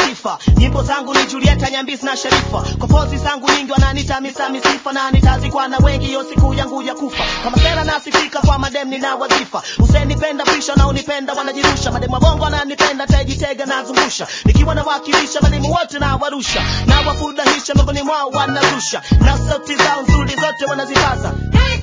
sifa nyimbo zangu ni julieta nyambisi na sharifa kwa pozi zangu nyingi wananita misa misifa na nitazikwa na wengi hiyo siku yangu ya kufa kama sera nasifika kwa madem nina wadhifa usenipenda pisha na unipenda wanajirusha mademu wa bongo wananipenda tajitega nazungusha nikiwa nawakilisha mademu wote na warusha na wafurahisha miongoni mwao wanazusha na sauti zao nzuri zote wanazipaza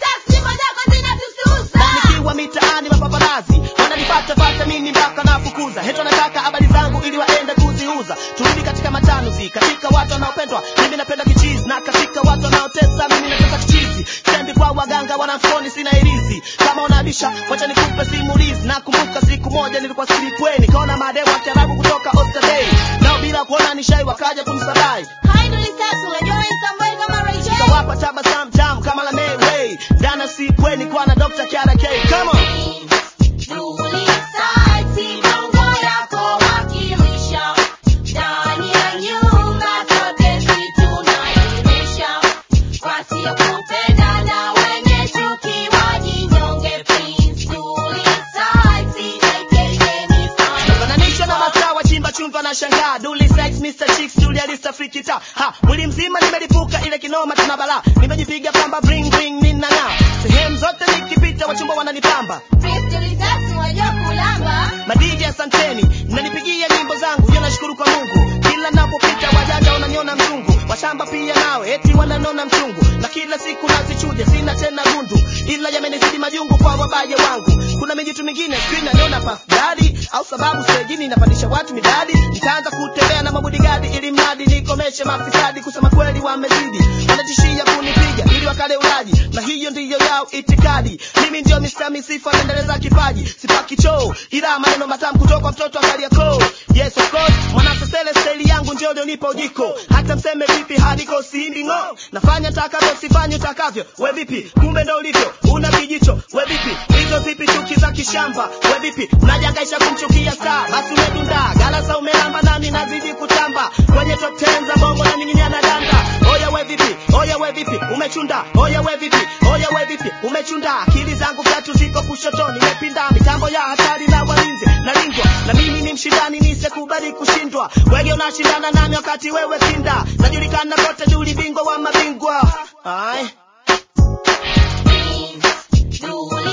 na nikiwa mitaani mapaparazi wananipata pata mimi mpaka nafukuza heto nataka habari zangu ili waende kuziuza turudi katika matanuzi katika watu wanaopendwa mimi napenda kichizi na katika watu wanaotesa mimi natesa kichizi sendi kwa waganga wanamfoni sina irizi kama unabisha wacha nikupe simulizi nakumbuka siku moja nilikuwa silipwe nikaona madewa kiarabu kutoka Oysterbay nao bila kuona nishai wakaja kumsabai kawapa tabasamu tamu kama la Mayway dana sipweni kwa na Dr. Kiara K come on Nafananishwa na mataa wachimba chumvi na shangaa Duli sex Mr. Chicks Julia Lista Frikita ha mwili mzima nimelipuka ile kinoma tuna balaa nimejipiga pamba bring bring ninang'aa sehemu zote nikipita wachumba wananipamba madiji asanteni mnanipigia nyimbo zangu hiyo nashukuru kwa mungu kila napopita wajanja wananiona mzungu washamba pia nawe eti wananona mchungu na kila siku nazichuja sina tena gundu ila yamenizidi majungu kwa wabaye wangu kuna mijitu mingine sijui naniona pafdadi au sababu sejini inapandisha watu midadi nitaanza kutembea na mabudigadi ili mradi nikomeshe mafisadi kusema kweli wamezidi wanatishia kunipiga ili wakale ulaji na hiyo ndiyo yao itikadi mimi ndio Mr. Misifa naendeleza kipaji sipaki choo ila maneno matamu kutoka kwa mtoto akalia koo yes of course mwanasesele steli yangu ndio lionipa ujiko hata mseme vipi haliko sihindi ng'o nafanya takavyo sifanye utakavyo we vipi kumbe ndo ulivyo una kijicho we vipi hizo zipi chuki za kishamba we vipi unajangaisha kumchukia star basi umedunda galasa umelamba nami nazidi kutamba kwenye top 10 za bongo na ning'inia na danda oya we vipi oya we vipi umechunda oya we vipi oya we vipi umechunda akili zangu tatu ziko kushotoni nimepinda mitambo ya hatari na walinzi nalindwa na mimi ni mshindani nisekubali kushindwa wege unashindana nami wakati wewe kinda najulikana kote juli bingwa wa mabingwa Aye. Duli